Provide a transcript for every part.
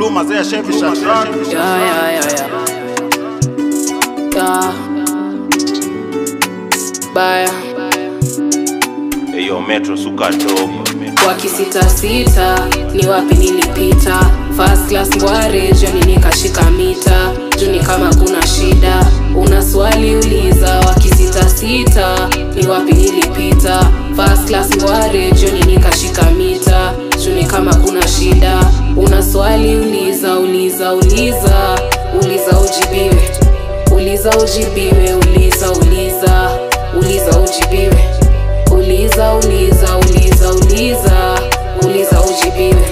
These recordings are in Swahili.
Bluma zea Chevy Shatran Yeah, yeah, yeah, yeah. Yeah. Baya. Eyo Metro suka dope wakisitasita ni wapi nilipita first class ngware joni nikashika mita juni kama kuna shida una swali uliza wakisitasita ni wapi nilipita first class ngware joni nikashika mita juni kama kuna shida una swali uliza uliza uliza uliza ujibiwe uliza ujibiwe uliza uliza uliza ujibiwe uliza uliza uliza uliza uliza ujibiwe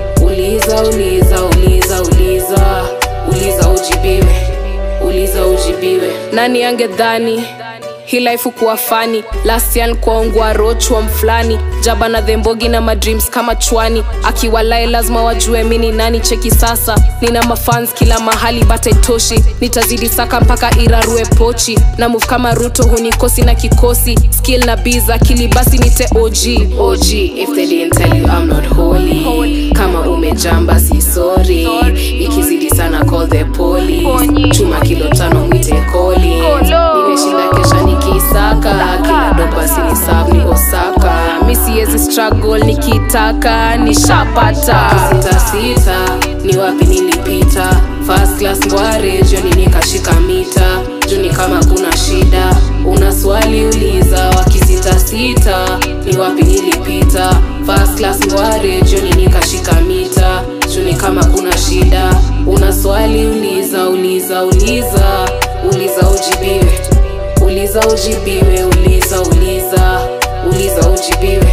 uliza uliza uliza uliza uliza ujibiwe uliza ujibiwe nani angedhani hii life kuwa fani last year nikuaungwa rochwa mfulani jaba na dhembogi na madreams kama chwani akiwalae lazima wajue mini nani cheki sasa nina mafans kila mahali bata itoshi nitazidi saka mpaka irarue pochi na move kama ruto hunikosi na kikosi skill na biz akili basi nite og og if they didn't tell you I'm not holy kama umejamba si sorry ikizidi sana call the police chuma kilo tano mwite koli nimeshinda kesha nikisaka kila dopa sinisab ni osaka mi siwezi struggle nikitaka nishapata sitasita ni wapi nilipita first class ngware joni nikashika mita juni kama kuna shida una swali uliza wakisitasita ni wapi nilipita first class ngware joni nikashika mita juni kama kuna shida una swali uliza uliza uliza uliza ujibiwe uliza ujibiwe uliza uliza uliza ujibiwe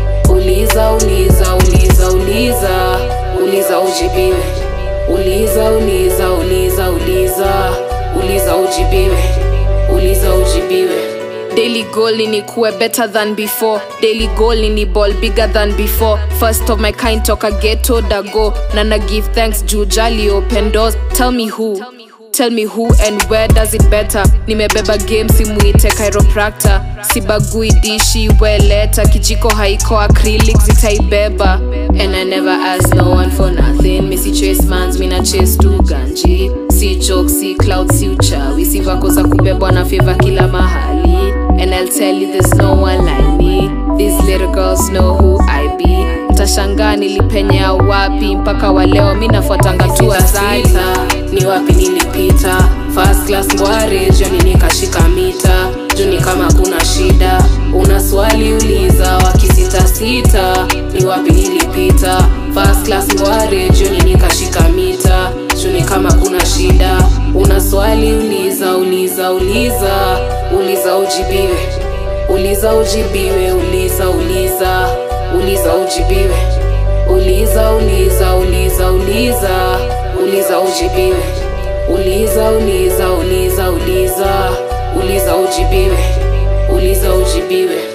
uliza uliza uliza uliza uliza ujibiwe uliza uliza uliza uliza uliza ujibiwe uliza ujibiwe daily goal ni kuwe better than before daily goal ni ball bigger than before first of my kind toka ghetto dago na na give thanks juu jali open doors tell me who tell me who and where does it better nimebeba game simuite chiropractor sibagui dishi weleta kijiko haiko acrylic zitaibeba and i never ask no one for nothing misi chase mans mina chase tu ganji si joke si cloud si uchawi si vako za kubebwa na feva kila mahali and i'll tell you there's no one like me these little girls know who i be mtashangaa nilipenyea wapi mpaka waleo mi nafuatanga tu asita ni wapi nilipita first class ngware joni nikashika mita juni kama kuna shida una swali uliza wakisitasita ni wapi nilipita first class ngware joni nikashika mita juni kama kuna shida una swali uliza uliza uliza uliza ujibiwe uliza ujibiwe uliza uliza uliza ujibiwe uliza uliza uliza uliza uliza ujibiwe uliza uliza uliza uliza uliza ujibiwe uliza ujibiwe